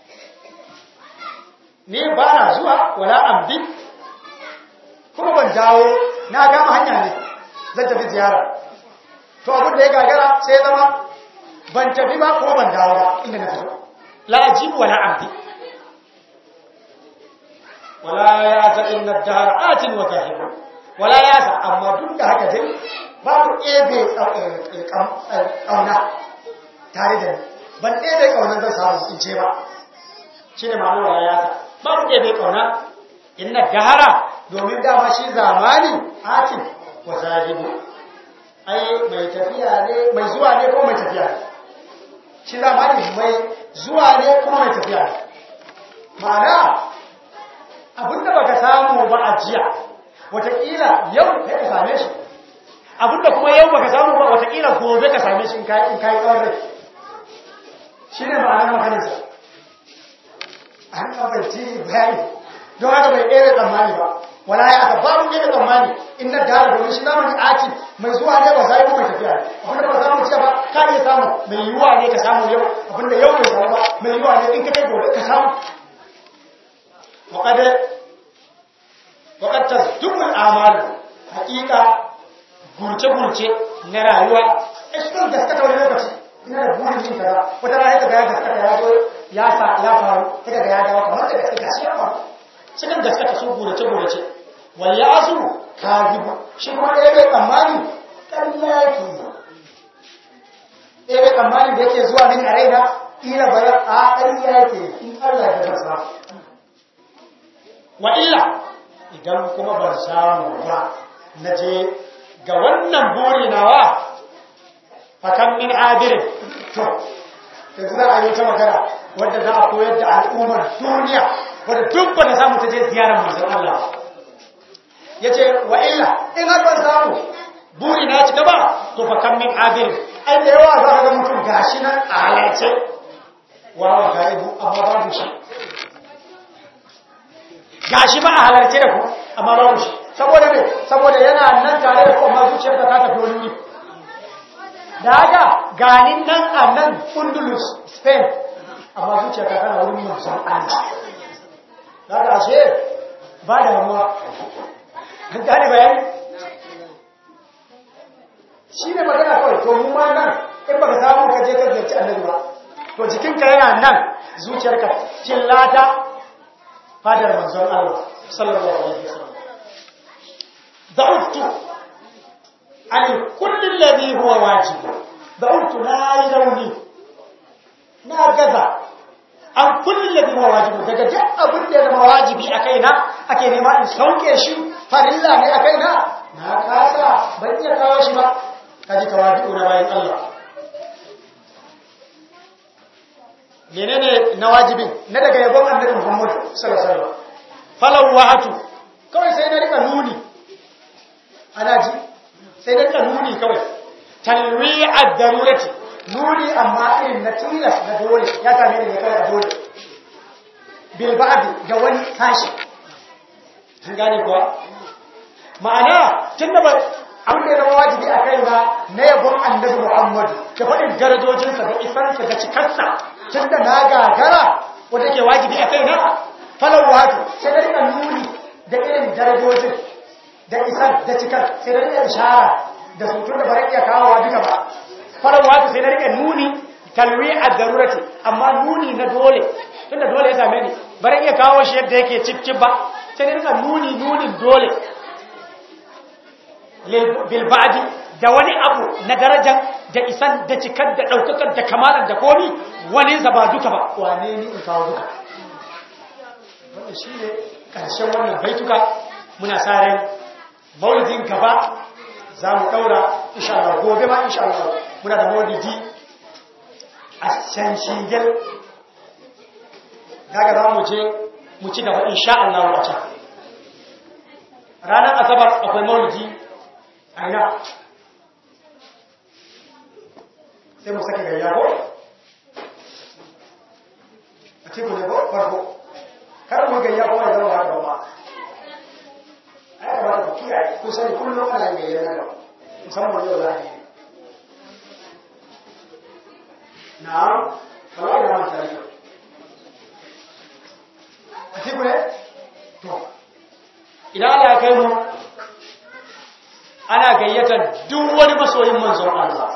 Speaker 1: ne ba na zuwa wala ambi kuma ban dawo na gama hanya ne zan tafi ziyara to abin da ya gagara sai ya zama ban tafi ba kuma ban dawo ba inda na fito la ajibu wala ambi wala ya ta inna dahar atin wa zahibu wala ya sa amma duk da haka dai babu ebe kauna tare da ni ban ebe kauna zan samu in ce ba shi ne ma'anar wala ya sa babu ebe kauna inna dahara domin dama shi zamani atin wa zahibu ai mai tafiya ne mai zuwa ne ko mai tafiya ne shi zamani mai zuwa ne kuma mai tafiya ne ma'ana abinda baka samu ba a jiya watakila yau kai ka same shi abinda kuma yau baka samu ba watakila gobe ka same shi in kai tsawon rai shi ne ma'anar makanarsa an kafarci bayani don haka bai ɗaya tsammani ba wala ya aka babu ɗaya tsammani in na dara domin shi zamani ati mai zuwa ne ba sai mai tafiya abinda ba samu jiya ba ka iya samu mai yiwuwa ne ka samu yau abinda yau bai samu ba mai yiwuwa ne in ka kai gobe ka samu وقد وقد تصدق الأعمال حقيقة gurce-gurce na rayuwa a cikin gaskata wani lokaci ina da burin yin kaza wata rana ta gaya gaskata ya zo ya sa ya faru ta ga ya dawo kamar da gaske gashi ya faru cikin gaskata su gurace-gurace wal ya asu kazibu shi kuma ɗaya bai tsammani ƙarya yake ɗaya bai tsammani da yake zuwa min a raina ila bayan a ƙarya yake in Allah ya gasa wa illa idan kuma ban samu ba na je ga wannan buri nawa fakan min abirin to da za a yi ta magana wadda za a koyar da al'ummar duniya wadda duk ba na samu ta je ziyarar manzon Allah ya ce wa illa in har ban samu buri na ci gaba to fakan min abirin ai da yawa za ka ga mutum gashi nan a halarce wawa ga ibu amma babu shi gashi ba a halarce da ku amma babu shi saboda ne saboda yana nan tare da ku amma zuciyar ta tafi wani wuri da haka ganin nan a nan Undulus Spain amma zuciyar ta tana wurin manzon Allah da haka ashe ba da damuwa an gane bayani shi ne magana kawai to mu ma nan in baka samu ka je ka ziyarci annabi ba to jikinka yana nan zuciyarka cillata fadar manzon Allah sallallahu alaihi wasallam da'uftu an kulli alladhi huwa wajib da'uftu la yarawni na gaza an kulli alladhi huwa wajib daga duk abin da ya zama wajibi a kaina ake nema in sauke shi farilla ne a kaina na kasa ban iya kawo shi ba kaji tawadu na bayan Allah menene na wajibin na daga yabon annabi Muhammad sallallahu alaihi wasallam falawatu kawai sai na rika nuni ana ji sai na rika nuni kawai talwi'ad darurati nuni amma irin na tilas na dole ya same ni kai a dole bil ba'd da wani tashi an gane kuwa ma'ana tunda ba
Speaker 3: abin da ya zama wajibi a kai na na yabon annabi Muhammadu da faɗin darajojinsa da isansa da cikarsa tun da na gagara wanda ke wajibi a kai na falon wato sai da rika nuni da irin darajojin da isan da cikar sai da rika ishara da sutun da bara iya kawowa duka ba falon wato sai da rika nuni talwi a darurati amma nuni na dole tunda dole ya same ni bara iya kawo shi yadda yake cip ba sai da rika nuni nunin dole bilbadi da wani abu na darajar da isan da cikar da ɗaukakar da kamalar da komi wani ba duka ba wane ni in kawo duka wannan shi ne ƙarshen wannan baituka muna sa ran maulidin gaba za mu ɗaura insha Allah gobe ma insha Allah muna da maulidi a can shigel daga za mu je mu ci gaba insha Allah a can ranar asabar akwai maulidi aina sai mu sake gayya ko a cikin ne ko farko kar mu gayya ko ya zama haka ba ai ba ku kiyaye ku sani kullum ana gayya na gaba musamman yau za a yi na'am kawai da manta ne a cikin ne to idan Allah ya kai mu ana gayyatar duk wani masoyin manzon Allah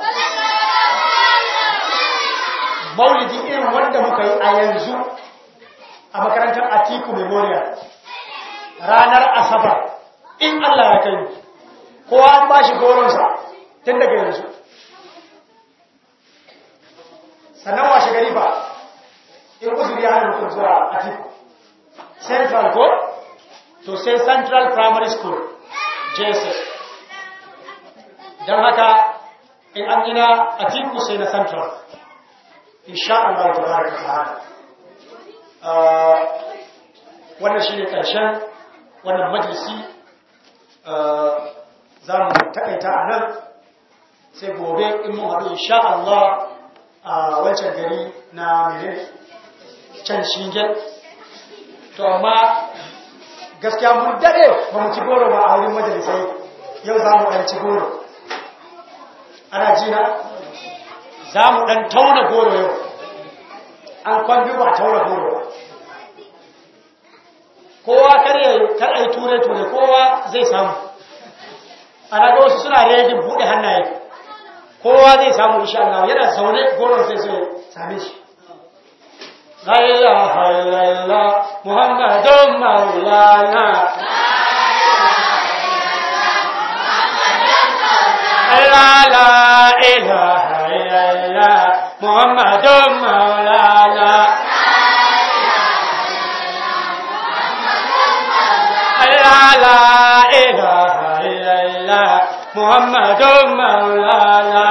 Speaker 3: maulidi irin wanda muka yi a yanzu a makarantar Atiku Memorial ranar Asabar in Allah ya kai kowa an ba shi goronsa tun daga yanzu sannan washe gari ba in uzuri ya hana mutum zuwa Atiku Central ko to sai Central Primary School JSS don haka in an gina a tiku sai na central insha Allah ta baraka ta'ala wannan shi ne ƙarshen wannan majalisi za mu taƙaita a nan sai gobe in mun haɗu insha Allah a wancan gari na mene can shingen to amma gaskiya mun daɗe ba mu ci goro ba a wurin majalisai yau za mu ɗan ci goro ana jina za mu ɗan tauna goro yau an kwambi ba tauna goro kowa kar a yi ture-ture kowa zai samu ana ga wasu suna rejin buɗe hannaye kowa zai samu insha Allah yana zaune goron sai sai same shi la ilaha illallah muhammadun maulana لا لا إله إلا الله محمد مولانا لا لا إله إلا الله محمد مولانا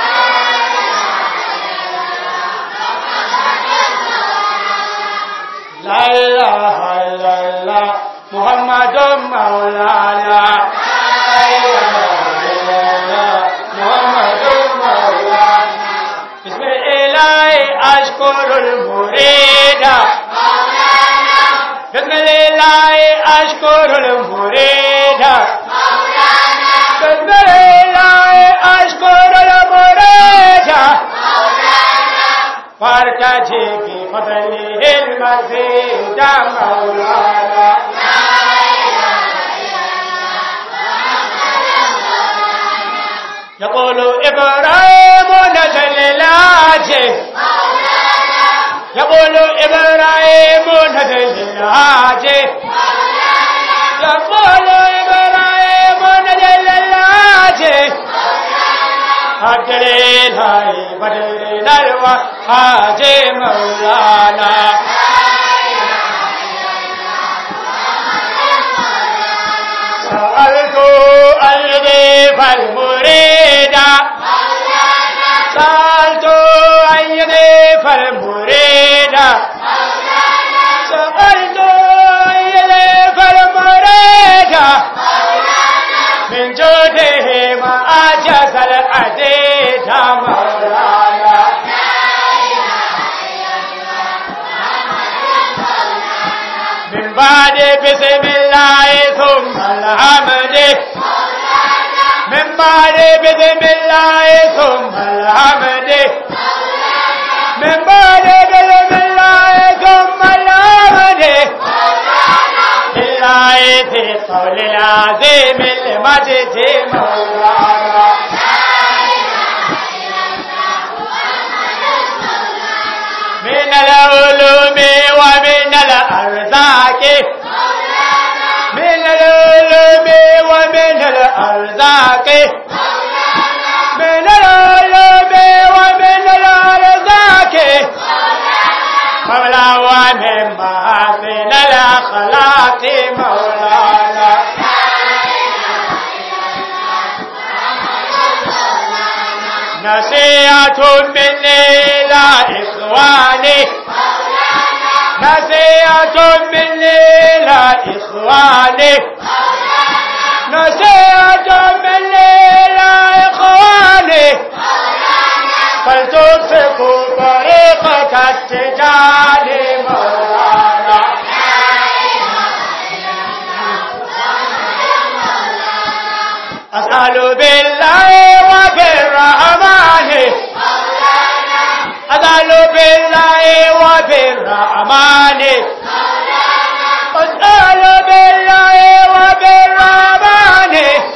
Speaker 3: لا إله إلا الله محمد مولانا لا إله إلا الله محمد مولانا بسم الله أشكر المريد بسم الله أشكر المريد بسم الله أشكر المريد فارتجي بفضله المزيد مولانا يقول إبراهيم نزل العاجه يقول إبراهيم نزل العاجه يقول إبراهيم نزل العاجه أدري لاي بدري نلوى حاجي مولانا سألت أيدي فالمريد سألت أيدي فالمريد سألت أيدي فالمريد من جوده ما أجاز العديد مولانا من بعد بسم الله ثم الحمد من
Speaker 2: بعد بسم الله ثم الحمد من بعد بسم الله ثم الحمد لله في قول العظيم المجد مولانا من العلوم ومن الأرزاق من العلوم ومن الأرزاق من العلوم ومن الأرزاق مولا ومن محاسن الأخلاق مولانا نصيحة مني إلى إخواني نصيحة مني إلى إخواني نصيحة مني إلى إخواني فلتمسكوا طريقة التجار مولانا أسأل بالله وبالرحمن أسأل بالله وبالرحمن أسأل بالله وبالرحمن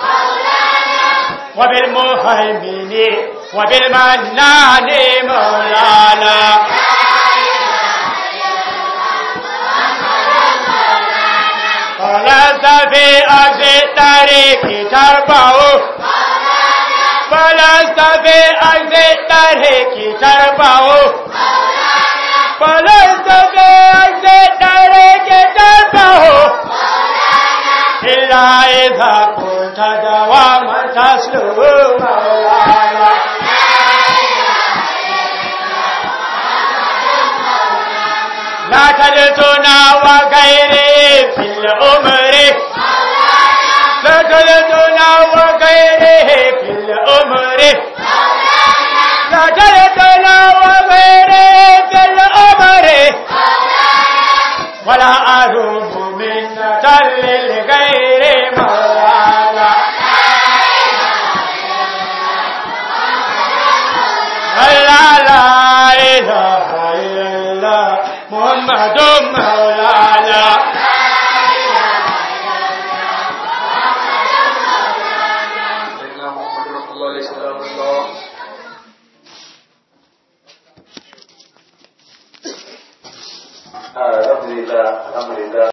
Speaker 2: وبالمهيمن وبالمنان مولانا فلست في أرض الطريق تربع فلست في أرض الطريق تربع فلست في أرض الطريق تربع إلا إذا كنت دواما تسلو مولانا لا تلتنا وغيره في الأمر لا تلتنا وغيره في الأمر لا تلتنا وغيره في الأمر ولا أروم منة للغير مولانا لا لا إله إلا الله محمد مولانا
Speaker 4: سيدنا محمد رسول الله عليه السلام الله
Speaker 5: alhamdulillah alhamdulillah